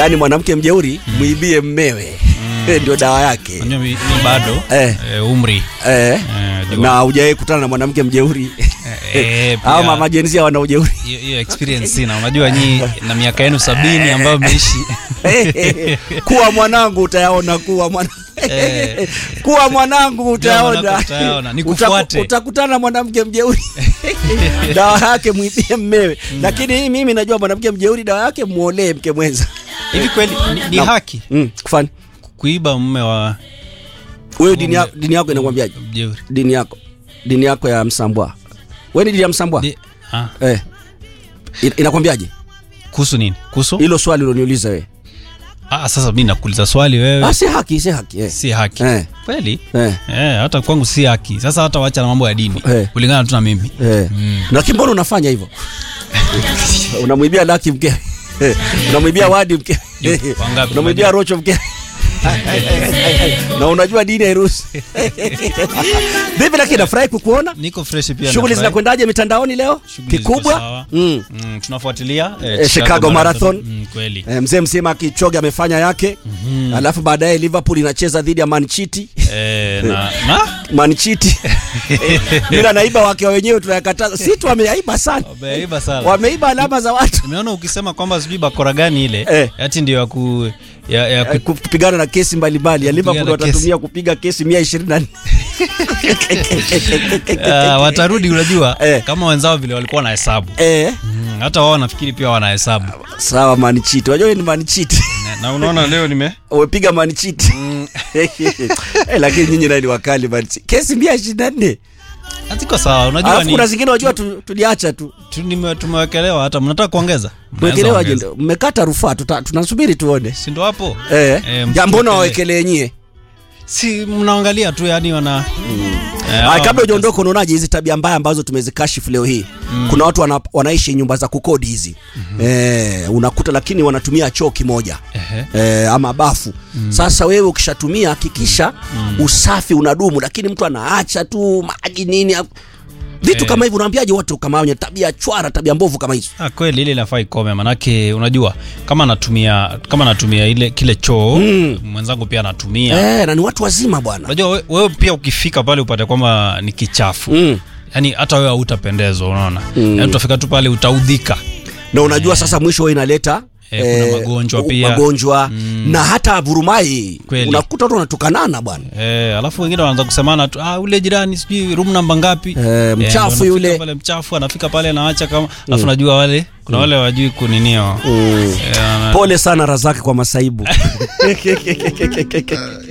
yaani mwanamke mjeuri mwibie mmewe ndio dawa yake Unajua mi, mi bado Eh. eh, umri eh, eh, jua- na hujawahi kutana na mwanamke mjeuri eh, pia- au mama jensia wana ujeuri hiyo hiyo experience sina unajua nyi na miaka yenu sabini ambayo mmeishi kuwa mwanangu utayaona kuwa mwana Eh. kuwa mwanangu utayaona mwanangu utayaona, Utaku- nikufuate. utakutana na mwanamke mjeuri dawa yake mwibie mmewe lakini hii mimi najua mwanamke mjeuri dawa yake muolee mke mwenza hivi kweli ni, ni Na- haki mm, kufani kuiba mume wa wewe dini, ya, dini yako inakwambiaje mjeuri dini yako dini yako ya msambwa wewe ni dini ya msambwa Di- ah, eh. Ina- inakwambiaje kuhusu nini kuhusu hilo swali uloniuliza wewe ah, sasa mi nakuuliza swali wewe ah, si haki si haki eh. si haki Eh. kweli Eh. Eh, hata kwangu si haki sasa hata wacha na mambo ya dini Eh. kulingana tu na mimi Eh. Lakini mbona unafanya hivyo? Unamwibia Laki mke. Unamwibia Wadi mke. Yupo, wangapi? Unamwibia Rocho mke. na unajua dini hairuhusu. Vipi lakini nafurahi kukuona. niko fresh pia Shughuli nafurahi. zinakwendaje mitandaoni leo? Shughuli ziko Kikubwa? sawa. Mm. Mm, tunafuatilia eh, Eh, Chicago Marathon. Mm, kweli Eh, mzee msema Kichoge amefanya yake. Alafu baadaye Liverpool inacheza dhidi ya Man City. eh, na, na? Man City. Bila naiba wake wenyewe tunayakataza. Si tu wameiba sana. Wameiba sana Wameiba alama za watu. nimeona ukisema kwamba sijui bakora gani ile Eh. ati ndio ya ku ya, ya Eh, ku, kupigana na kesi mbalimbali ya Liverpool Kupigana kesi. watatumia kupiga kesi mia ishirini na nne Ah, watarudi unajua Eh. kama wenzao vile walikuwa na hesabu eh, mm, hata wao nafikiri pia wana hesabu sawa manichiti unajua wewe ni manichiti Na- na unaona leo nime umepiga manichiti eh, lakini nyinyi nani wakali manichiti kesi mia ishirini na nne hatiko sawa unajua alafu ni kuna zingine unajua tu, tuliacha tu tu, nime- tumewekelewa hata mnataka kuongeza mwekelewa Mnaweza ongeza. je mmekata rufaa tuta- tunasubiri tuone si ndo hapo eh, Eh, ja mbona msiwekelee. wawekelee nyie si mnaangalia tu yani wana Eh, Ah, hawa- kabla hujaondoka unaonaje hizi tabia mbaya ambazo tumezikashifu leo hii kuna watu wana, wanaishi nyumba za kukodi hizi eh, unakuta lakini wanatumia choo kimoja Ehe. eh, ama bafu sasa wewe ukishatumia hakikisha usafi unadumu lakini mtu anaacha tu maji nini au- vitu Eh. kama hivyo unaambiaje watu kama wenye tabia chwara tabia mbovu kama hizo Ah, kweli ile inafaa ikome manake unajua kama natumia kama natumia ile kile choo Mm. mwenzangu pia anatumia eh, na ni watu wazima bwana unajua we- wewe pia ukifika pale upate kwamba ni kichafu mm. yaani hata wewe hautapendezwa unaona mm. yaani utafika tu pale utaudhika na unajua sasa mwisho huwa inaleta Eh, kuna magonjwa u- pia. magonjwa na hata vurumai Kweli. unakuta watu wanatukanana bwana Eh, alafu wengine wanaanza kusemana tu ah, ule jirani sijui room namba ngapi Eh, mchafu ndio anafika yule. pale mchafu anafika pale anaacha kama alafu najua wale kuna wale wajui kuninio mm. Eh, wana- pole sana razaki kwa masaibu